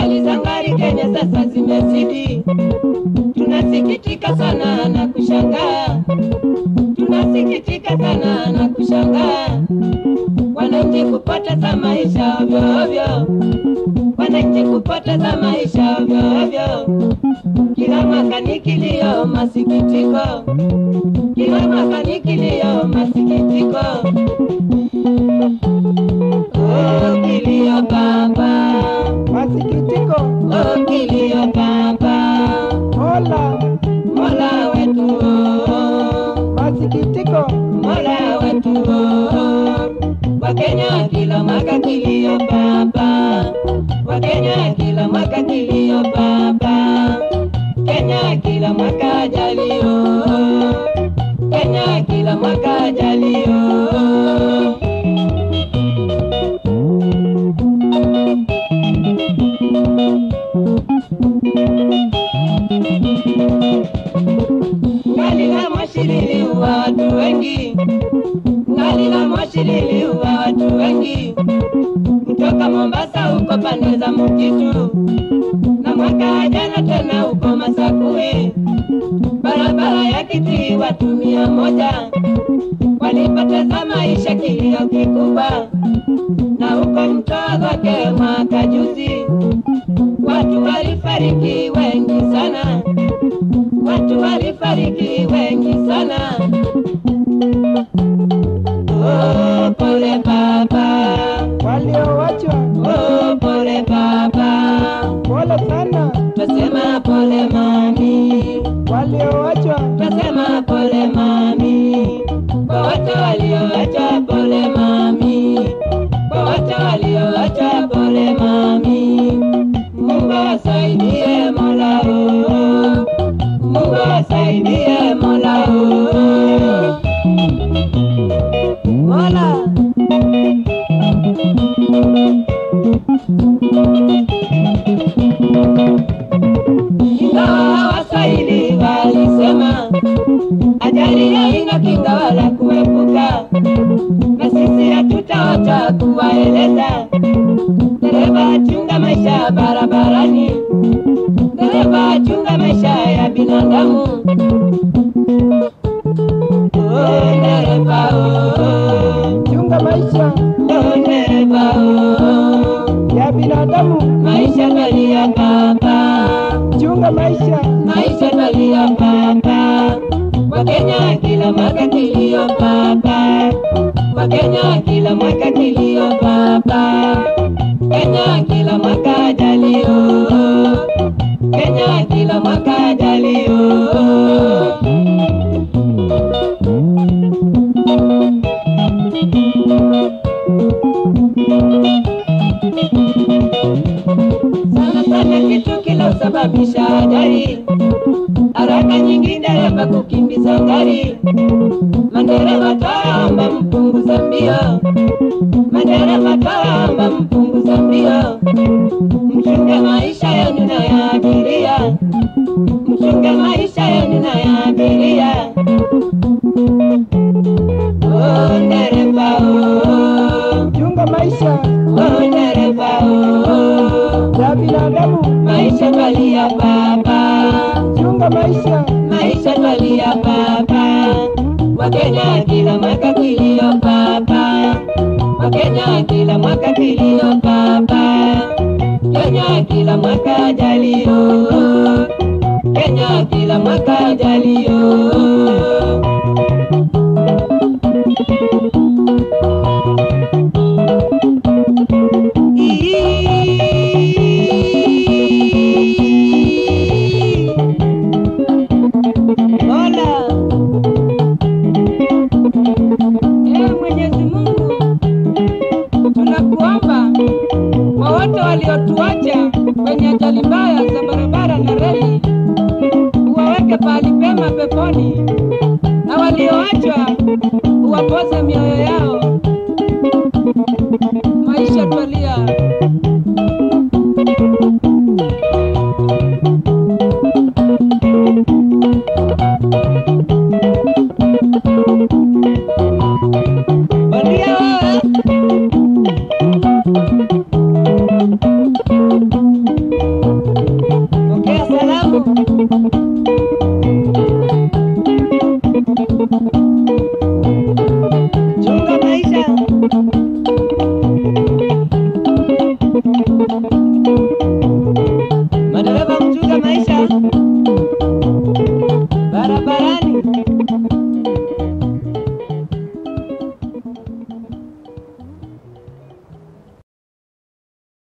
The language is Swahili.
Ajali za ngari Kenya sasa zimezidi, tunasikitika sana na kushangaa, tunasikitika sana na kushangaa, wananchi kupoteza maisha ovyo ovyo, wananchi kupoteza maisha ovyo ovyo, kila mwaka ni kilio, masikitiko, kila mwaka ni kilio, masikitiko. Oh, kilio baba, Masikitiko, oh, kilio baba, Mola, Mola wetu, oh, masikitiko, Mola wetu, oh. Wakenya kila mwaka kilio baba, Wakenya kila mwaka kilio baba, Kenya kila mwaka ajali, oh, Kenya kila mwaka ajali, oh. Ngali la moshi liliua watu wengi, ngali la moshi liliua watu wengi kutoka Mombasa huko pande za Mkitu, na mwaka jana tena huko Masakui, barabara ya Kitui watu mia moja walipoteza maisha, kilio kikubwa, na huko Mtoa kwake mwaka juzi watu walifariki wengi sana watu walifariki wengi sana. Oh, pole baba, walioachwa, oh, pole baba, pole sana, twasema pole mami, walioachwa, twasema pole mami, kwa wote walioacha pole mami, kwa wote walioacha pole mami, Mungu asaidie Mola oh. Mungu asaidie Mola oh. Mola ingawa Waswahili walisema ajali haina kinga wala kuepuka, na sisi hatutawacha kuwaeleza dereva, chunga maisha barabarani, dereva, chunga maisha ya binadamu. Oh, dereva, oh, chunga maisha oh, dereva, oh, ya binadamu, maisha twalia baba chunga maisha, maisha twalia baba, Wakenya kila mwaka kilio baba, Wakenya kila mwaka kilio baba, Kenya kila mwaka ajalio, Kenya kila mwaka ajalio. sana sana kitu kilosababisha ajali, haraka nyingi dereva kukimbiza gari, madereva twaomba mpunguza mbio, madereva twaomba mpunguza mbio, mchunge maisha yenu na ya abiria, mchunge maisha yenu na ya abiria. Oh, dereva oh, chunga maisha oh, dereva oh. ya binadamu, Maisha twalia baba, chunga maisha, maisha twalia baba, Wakenya kila mwaka kilio baba, Wakenya kila mwaka kilio baba, Kenya kila mwaka ajalio, Kenya kila mwaka ajalio. Mola, Ee Mwenyezi Mungu, tunakuomba kwa wote waliotuacha kwenye ajali mbaya za barabara na reli, uwaweke pahali pema peponi, na walioachwa uwapoze mioyo yao. Maisha twalia Bondia wewe. Thank